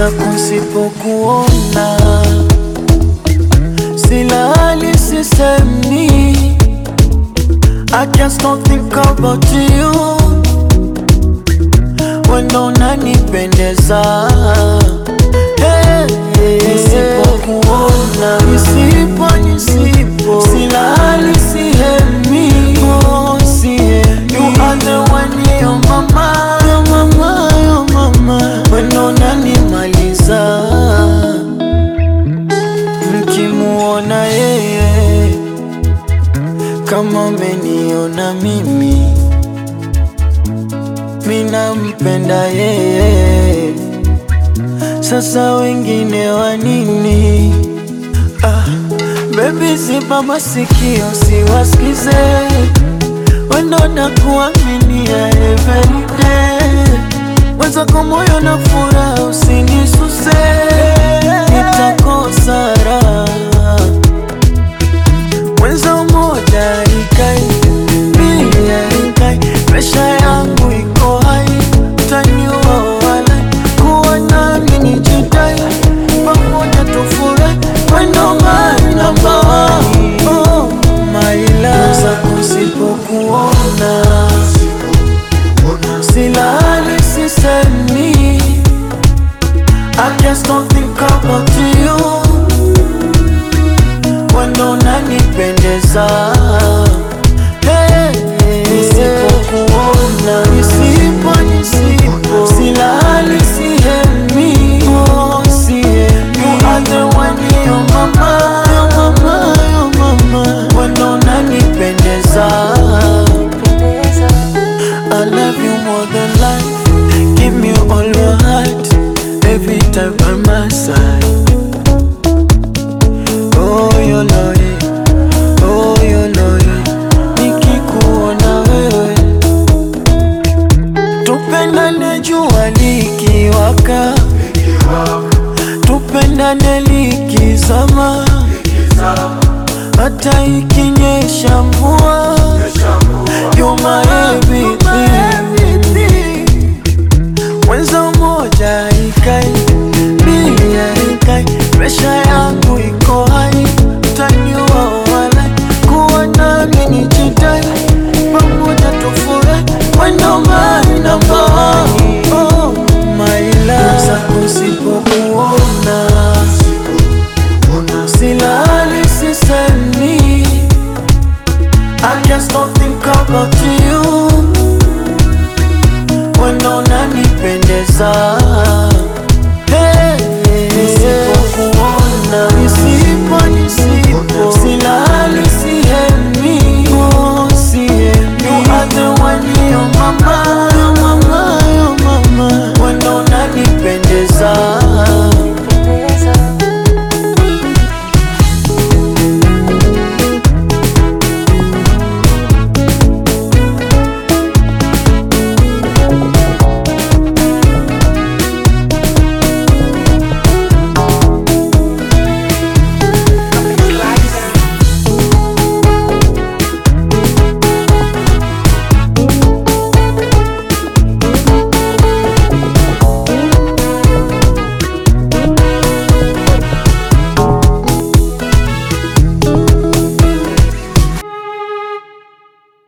Mwenzako nsipokuona silali sisemi I can't stop think about you Wendo unanipendeza hey, Nisipokuona Nisipo, nisipo Silali sihemi oh, sihemi You are the one, yo mama Yo mama, yo mama Wendo unanimaliza Mkimuona yeye Kama umeniona mimi Mina mpenda yeye, sasa wengine wa nini? Ah, baby ziba masikio siwasikize, wendo na kuaminia everyday, mwenzako moyo na furaha usinisuse, nitakosa raha Mwenza umoja ikai mbili ikai presha yangu iko hai taniwa wala kuwa nami ni jidai pamoja tufurahi wendo my number one oh my love zako sipokuona silali sisemi I can't stop think about you wendo unanipendeza hey, nisipokuona nisipo nisipo silali sihemi oh, sihemi you are the one yo mama yo mama yo mama wendo unanipendeza I love you more than life give me all your heart every time by my side Oh, you know it. Oh, you know it. Nikikuona wewe tupendane jua likiwaka tupendane likizama hata ikinyesha mvua You my everything Mwenza umoja ikai mbili ikai presha yangu iko hai taniwa wala kuwa nami ni jidai pamoja tufurahi wendo my number one oh my love zako sipokuona silali sisemi I can't stop think about you wendo unanipendeza